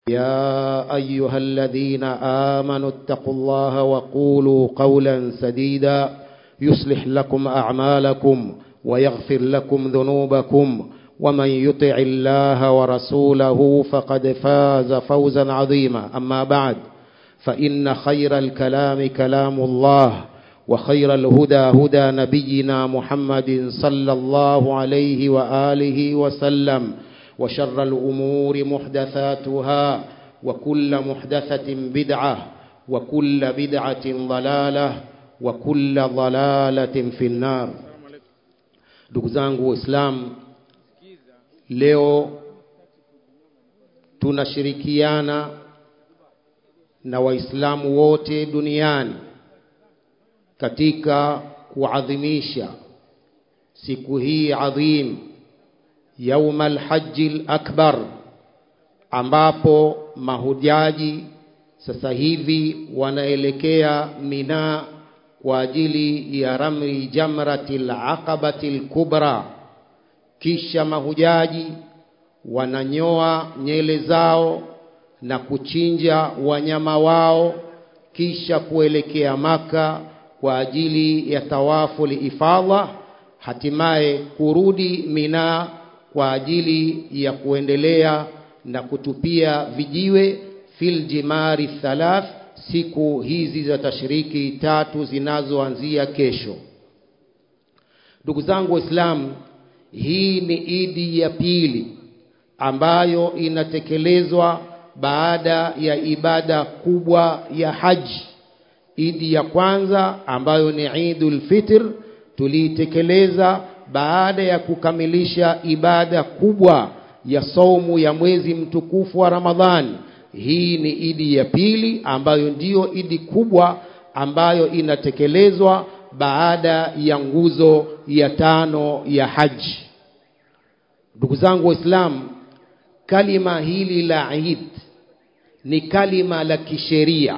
يا أيها الذين آمنوا اتقوا الله وقولوا قولا سديدا يصلح لكم أعمالكم ويغفر لكم ذنوبكم ومن يطع الله ورسوله فقد فاز فوزا عظيما أما بعد فإن خير الكلام كلام الله وخير الهدى هدى نبينا محمد صلى الله عليه وآله وسلم وشر الأمور محدثاتها وكل محدثة بدعة وكل بدعة ضلالة وكل ضلالة في النار ndugu zangu waislamu leo tunashirikiana na waislamu wote duniani katika kuadhimisha siku hii adhim yauma alhaji lakbar ambapo mahujaji sasa hivi wanaelekea Mina kwa ajili ya ramli jamrati alaqabati alkubra. Kisha mahujaji wananyoa nyele zao na kuchinja wanyama wao, kisha kuelekea Maka kwa ajili ya tawafu ifadha, hatimaye kurudi Mina kwa ajili ya kuendelea na kutupia vijiwe fil jimari thalath siku hizi za tashriki tatu zinazoanzia kesho. Ndugu zangu Waislamu, hii ni idi ya pili ambayo inatekelezwa baada ya ibada kubwa ya haji. Idi ya kwanza ambayo ni Idul Fitr tuliitekeleza baada ya kukamilisha ibada kubwa ya saumu ya mwezi mtukufu wa Ramadhani. Hii ni idi ya pili ambayo ndiyo idi kubwa ambayo inatekelezwa baada ya nguzo ya tano ya haji. Ndugu zangu Waislamu, kalima hili la Eid ni kalima la kisheria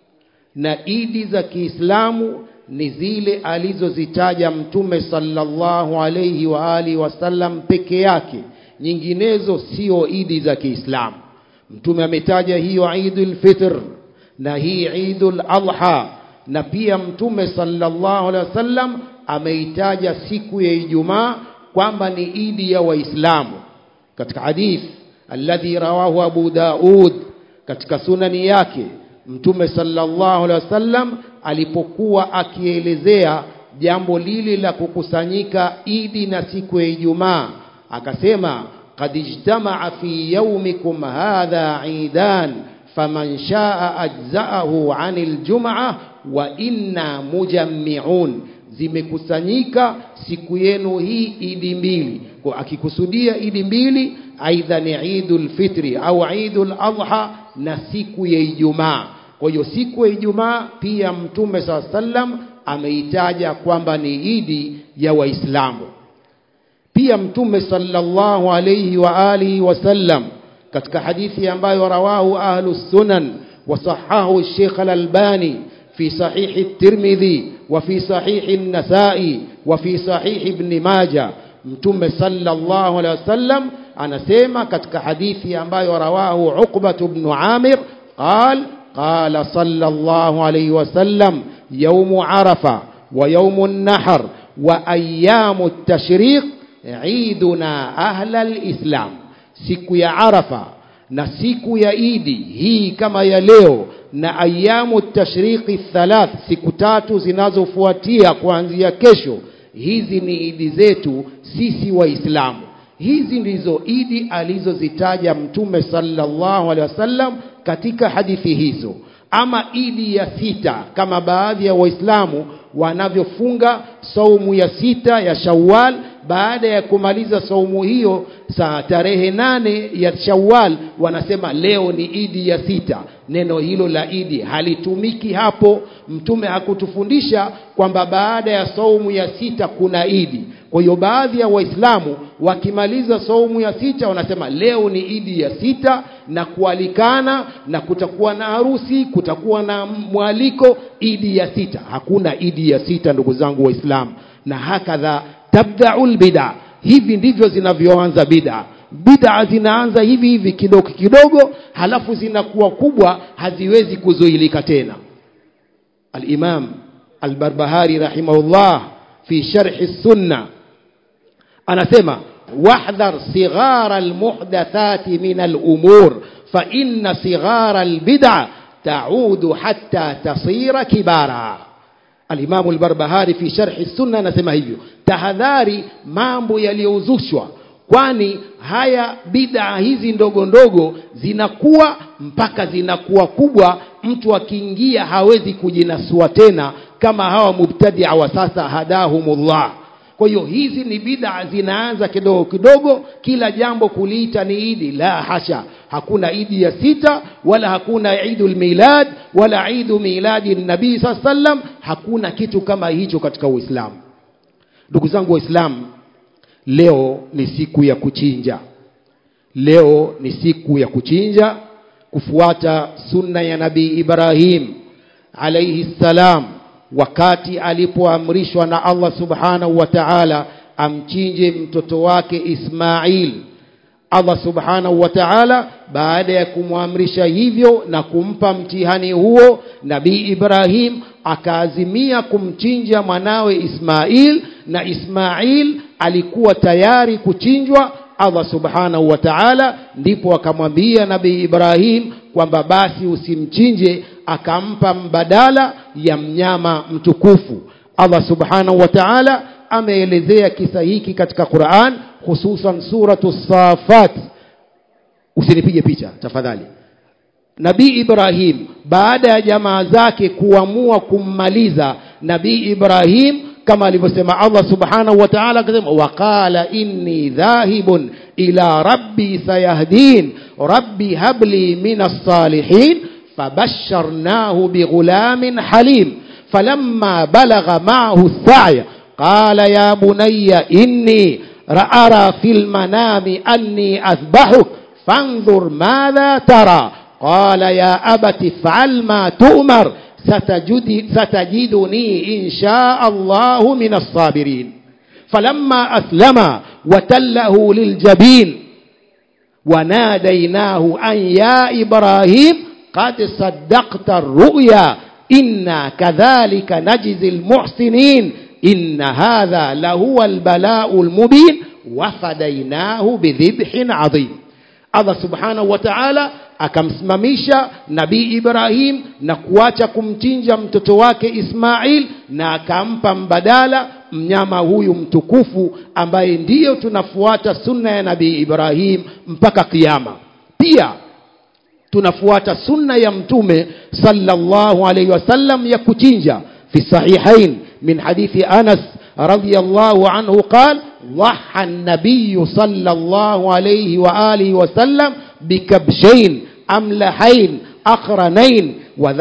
na idi za Kiislamu ni zile alizozitaja Mtume sallallahu alayhi wa alihi wasallam peke yake, nyinginezo sio idi za Kiislamu. Mtume ametaja hiyo Idul Fitr na hii Idul Adha, na pia Mtume sallallahu alaihi wasallam ameitaja siku ya Ijumaa kwamba ni idi ya Waislamu katika hadith alladhi rawahu Abu Daud katika sunani yake Mtume sallallahu alaihi wasallam alipokuwa akielezea jambo lile la kukusanyika idi na siku ya Ijumaa akasema qad ijtamaa fi yawmikum hadha idan faman shaa ajzaahu anil jum'a wa inna mujammi'un zimekusanyika siku yenu hii idi mbili kwa akikusudia idi mbili aidha ni Idul Fitri au Idul Adha na siku ya Ijumaa kwa hiyo siku ya Ijumaa pia Mtume saa sallam ameitaja kwamba ni idi ya Waislamu. Pia Mtume sallallahu alayhi wa alihi wasallam katika hadithi ambayo rawahu ahlu sunan wasahahu Sheikh al-Albani fi sahihi at-Tirmidhi wa fi sahihi an-Nasa'i wa fi sahihi Ibn Majah Mtume sallallahu alayhi wasallam anasema katika hadithi ambayo rawahu Uqbah ibn Amir qala قال صلى الله عليه وسلم يوم عرفة ويوم النحر وأيام التشريق عيدنا أهل الإسلام siku ya Arafa na siku ya Idi hii kama ya leo na ayamu tashriqi thalath siku tatu zinazofuatia kuanzia kesho hizi ni idi zetu sisi waislamu hizi ndizo idi alizozitaja mtume sallallahu alaihi wasallam katika hadithi hizo ama idi ya sita kama baadhi ya waislamu wanavyofunga saumu ya sita ya Shawwal baada ya kumaliza saumu hiyo saa tarehe nane ya Shawwal wanasema leo ni idi ya sita neno hilo la idi halitumiki hapo mtume hakutufundisha kwamba baada ya saumu ya sita kuna idi kwa hiyo baadhi ya waislamu wakimaliza saumu ya sita wanasema leo ni idi ya sita na kualikana na kutakuwa na harusi kutakuwa na mwaliko idi ya sita hakuna idi ya sita ndugu zangu waislamu na hakadha tabdaul bid'a hivi ndivyo zinavyoanza bid'a bid'a zinaanza hivi hivi kidogo kidogo halafu zinakuwa kubwa haziwezi kuzuilika tena al-imam al-barbahari rahimahullah fi sharh as-sunnah anasema wahdhar sighara al-muhdathati min al-umur fa inna sighara al-bid'a ta'udu hatta tasira kibara Al-Imam al-Barbahari fi sharh sunna anasema hivyo tahadhari mambo yaliyozushwa kwani haya bid'a hizi ndogo ndogo zinakuwa mpaka zinakuwa kubwa mtu akiingia hawezi kujinasua tena kama hawa mubtadia wa sasa hadahumullah kwa hiyo hizi ni bid'a zinaanza kidogo kidogo kila jambo kuliita ni idi la hasha hakuna idi ya sita wala hakuna idul milad wala idu miladi nabii sallam hakuna kitu kama hicho katika uislamu ndugu zangu waislamu leo ni siku ya kuchinja leo ni siku ya kuchinja kufuata sunna ya nabii Ibrahim alayhi salam wakati alipoamrishwa na Allah subhanahu wa ta'ala amchinje mtoto wake Ismail Allah subhanahu wa ta'ala baada ya kumwamrisha hivyo na kumpa mtihani huo nabii Ibrahim akaazimia kumchinja mwanawe Ismail na Ismail alikuwa tayari kuchinjwa Allah subhanahu wa ta'ala ndipo akamwambia nabii Ibrahim kwamba basi usimchinje akampa mbadala ya mnyama mtukufu Allah subhanahu wa ta'ala ameelezea kisa hiki katika Qur'an hususan suratu Safat usinipige picha tafadhali Nabii Ibrahim baada ya jamaa zake kuamua kummaliza Nabii Ibrahim kama alivyosema Allah subhanahu wa ta'ala akasema waqala inni dhahibun ila rabbi sayahdin rabbi habli minas salihin fabasharnahu bighulamin halim falamma balagha ma'ahu as-sa'ya qala ya bunayya inni ra'ara fil manami anni athbahuk fanzur madha tara قال يا أبت افعل ما تؤمر ستجد ستجدني إن شاء الله من الصابرين فلما أسلم وتله للجبين وناديناه أن يا إبراهيم قد صدقت الرؤيا إنا كذلك نجزي المحسنين إن هذا لهو البلاء المبين وفديناه بذبح عظيم Allah subhanahu wa ta'ala akamsimamisha nabii Ibrahim na kuacha kumchinja mtoto wake Ismail na akampa mbadala mnyama huyu mtukufu ambaye ndiyo tunafuata sunna ya nabii Ibrahim mpaka kiyama pia tunafuata sunna ya mtume sallallahu alayhi wasallam ya kuchinja fi sahihain min hadithi Anas radiyallahu anhu qala ضحى النبي صلى الله عليه وآله وسلم بكبشين أملحين أقرنين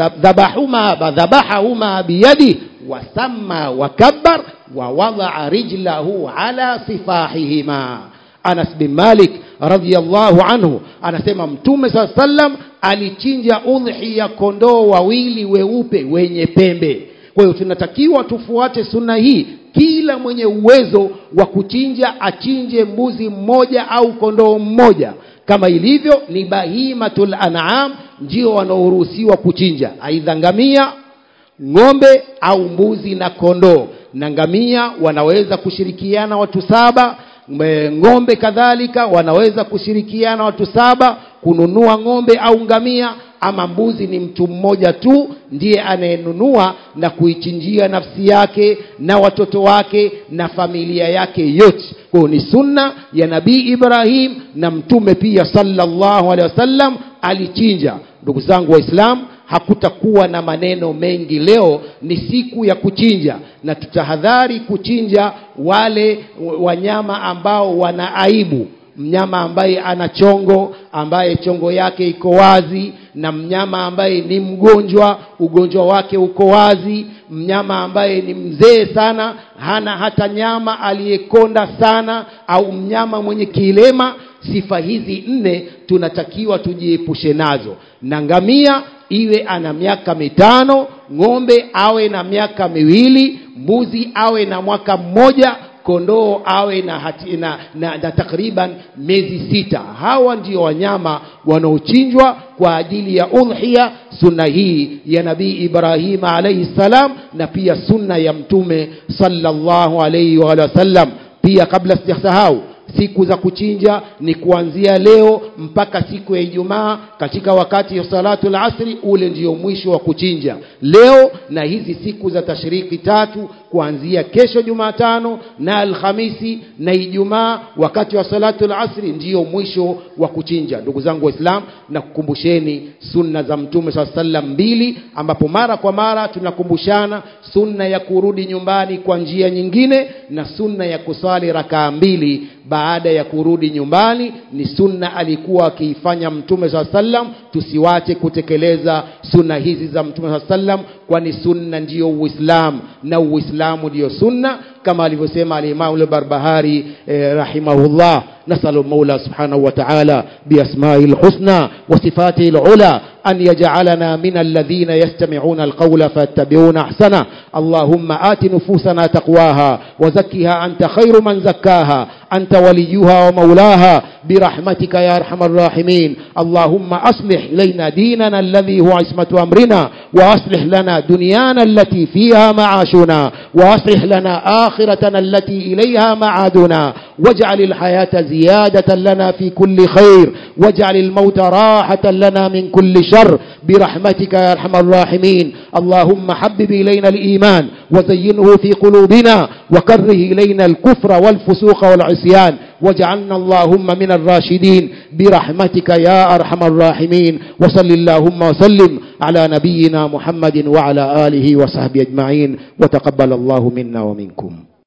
وذبحهما ذبحهما بيده وسمى وكبر ووضع رجله على صفاحهما Anas bin Malik radhiyallahu anhu anasema Mtume saa sallam alichinja udhiya kondoo wawili weupe wenye pembe. Kwa hiyo tunatakiwa tufuate sunna hii kila mwenye uwezo wa kuchinja achinje mbuzi mmoja au kondoo mmoja kama ilivyo ni bahimatul an'am ndio wanaoruhusiwa kuchinja aidha ngamia ng'ombe au mbuzi na kondoo na ngamia wanaweza kushirikiana watu saba ng'ombe kadhalika wanaweza kushirikiana watu saba kununua ng'ombe au ngamia ama mbuzi ni mtu mmoja tu ndiye anayenunua na kuichinjia nafsi yake na watoto wake na familia yake yote kwa ni sunna ya nabii Ibrahim na mtume pia sallallahu alaihi wasallam alichinja ndugu zangu waislamu hakutakuwa na maneno mengi leo ni siku ya kuchinja na tutahadhari kuchinja wale wanyama ambao wana aibu mnyama ambaye ana chongo ambaye chongo yake iko wazi na mnyama ambaye ni mgonjwa ugonjwa wake uko wazi mnyama ambaye ni mzee sana hana hata nyama aliyekonda sana au mnyama mwenye kilema sifa hizi nne tunatakiwa tujiepushe nazo na ngamia iwe ana miaka mitano ng'ombe awe na miaka miwili mbuzi awe na mwaka mmoja kondoo awe na, hati, na, na, na takriban miezi sita hawa ndio wanyama wanaochinjwa kwa ajili ya udhiya sunna hii ya nabii ibrahim alaihi salam na pia sunna ya mtume sallallahu alaihi wa sallam pia kabla sijasahau siku za kuchinja ni kuanzia leo mpaka siku ya Ijumaa katika wakati wa salatu asri ule ndio mwisho wa kuchinja leo na hizi siku za tashriki tatu kuanzia kesho Jumatano na Alhamisi na Ijumaa wakati wa salatu asri ndiyo mwisho wa kuchinja ndugu zangu waislamu na kukumbusheni sunna za mtume saa sallam mbili ambapo mara kwa mara tunakumbushana sunna ya kurudi nyumbani kwa njia nyingine na sunna ya kusali rakaa mbili baada ya kurudi nyumbani ni sunna alikuwa akiifanya mtume saa sallam tusiwache kutekeleza sunna hizi za mtume saa sallam kwani sunna ndiyo uislamu na uislamu ndiyo sunna kama alivyosema alimamu lbarbahari eh, rahimahullah نسأل المولى سبحانه وتعالى بأسمائه الحسنى وصفاته العلى أن يجعلنا من الذين يستمعون القول فيتبعون أحسنه اللهم آت نفوسنا تقواها وزكها أنت خير من زكاها أنت وليها ومولاها برحمتك يا أرحم الراحمين اللهم أصلح لنا ديننا الذي هو عصمة أمرنا وأصلح لنا دنيانا التي فيها معاشنا وأصلح لنا آخرتنا التي إليها معادنا واجعل الحياة زيادة لنا في كل خير واجعل الموت راحة لنا من كل شر برحمتك يا أرحم الراحمين اللهم حبب إلينا الإيمان وزينه في قلوبنا وكره إلينا الكفر والفسوق والعصيان واجعلنا اللهم من الراشدين برحمتك يا أرحم الراحمين وصل اللهم وسلم على نبينا محمد وعلى آله وصحبه أجمعين وتقبل الله منا ومنكم